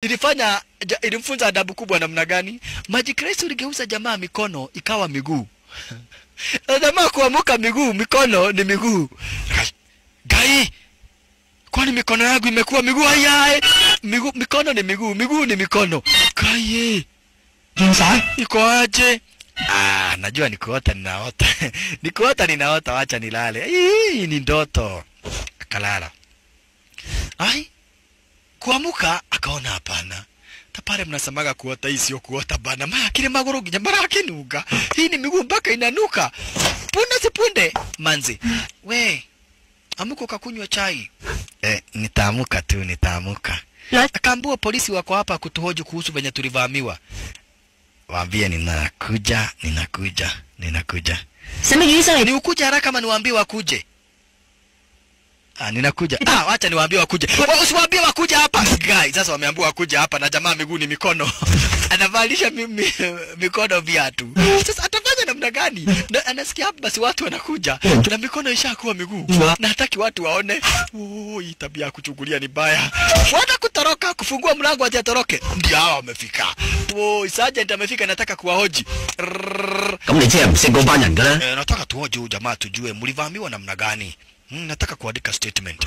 ilifanya ja, ilimfunza adabu kubwa namna gani? Magic Rice uligeuza jamaa mikono ikawa miguu. Na jamaa kuamuka miguu, mikono ni miguu. Gai, kwani mikono yangu imekuwa miguu? Haya, miguu, mikono ni miguu, miguu ni mikono. Gai, 見晒。 iko aje? Ah, najua nikuota ninaota. nikuota ninaota, wacha nilale. Hii ni ndoto. Akalala. Ai, kuamuka akaona hapana. Tapare mnasemaga kuota hii sio kuota bana. Maya kile maguru ginya marakinuka. Hii ni miguu mpaka inanuka. Punde si punde. Manzi. We, amuka ukakunywa chai. Eh, nitaamuka tu, nitaamuka. Akaambiwa polisi wako hapa kutuhoji kuhusu venye tulivamiwa. Waambie ninakuja, ninakuja, ninakuja. 使乜醫生嚟？ Ni ukuje haraka ama niwaambie wakuje? Ah, ninakuja. Ah, wacha niwaambie wakuje. Wa- Usiwaambie wakuje hapa. Guy, sasa wameambiwa wakuje hapa na jamaa miguu ni mikono. Anavalisha mi, mi, mikono viatu. Sasa atafanya namna gani? Na, anasikia hapa basi watu wanakuja. Na mikono ishakuwa miguu. Na hataki watu waone. Oh, hii tabia ya kuchungulia ni baya. Wana kutoroka kufungua mlango ati atoroke. Ndio hawa wamefika. Oh, sergeant amefika nataka kuwahoji. Rrrr. 咁你即係唔識嗰班人㗎啦。 Eh, nataka tuoje huyu jamaa tujue mlivamiwa namna gani. Mm, nataka kuandika statement.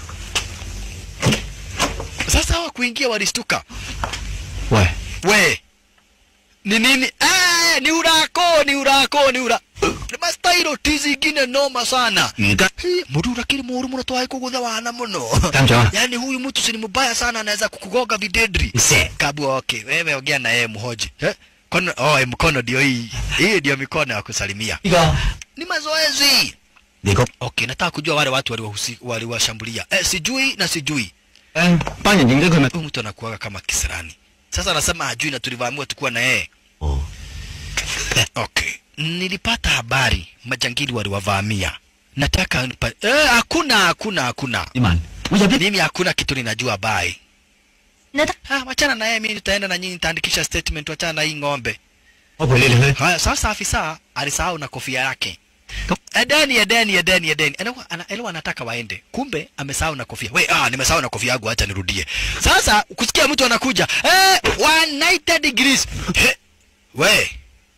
Sasa hawa kuingia walistuka. 喂， We. Ni nini? Eh, ni urako, ni urako, ni ura. Ni mastairo tizi ingine noma sana. 而家 Hii, Mũndũ ũrakĩrĩ mũũru mũno twaĩ kũgũtha wana mũno. Kamjwa. Yaani huyu mtu si ni mbaya sana anaweza kukugonga videdri. Mse. Kabu okay, wewe ongea na yeye mhoji. Eh? Kono, oh, mkono ndio hii. Hii ndio mikono ya kusalimia. 呢個 Ni mazoezi. 你個 Okay, nataka kujua wale watu waliwahusi- waliwashambulia. Eh, sijui na sijui. 誒班人認得佢咪？ Huyu mtu anakuaga kama kisirani. Sasa anasema hajui na tulivamiwa tukuwa na yeye. 哦， Okay. Nilipata habari majangili waliwavamia. Nataka nipa... Eh, hakuna hakuna hakuna. 你問我入邊 Mimi hakuna kitu ninajua bai. 你得 Ah, wachana na yeye, mimi nitaenda na nyinyi nitaandikisha statement, wachana na hii ng'ombe. 我陪你哋去。 Haya, sasa afisa alisahau na kofia yake. Edeni, edeni, edeni, edeni. Anakuwa ana, elewa anataka waende. Kumbe amesahau na kofia. We, ah, nimesahau na kofia yangu, acha nirudie. Sasa kusikia mtu anakuja. Eh, 190 degrees. He, we,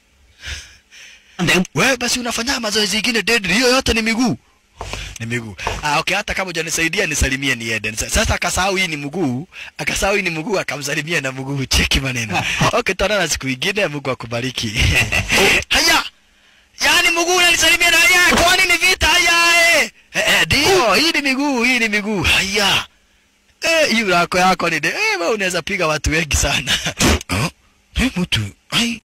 頂 we basi unafanya mazoezi ingine deadly. Hiyo yote ni miguu. Ni miguu. Ah, okay, hata kama hujanisaidia nisalimie niende. Sasa akasahau hii ni mguu, akasahau hii ni mguu akamsalimia na mguu. Cheki maneno. Okay, tuonana siku ingine, Mungu akubariki. Haya. Yaani mguu unanisalimia na haya, kwani ni vita haya eh? Eh, eh, ndio, hii ni miguu, hii ni miguu. Haya. Eh, hii yako yako ni de. Eh, wewe unaweza piga watu wengi sana. Oh, eh, mtu. Ai.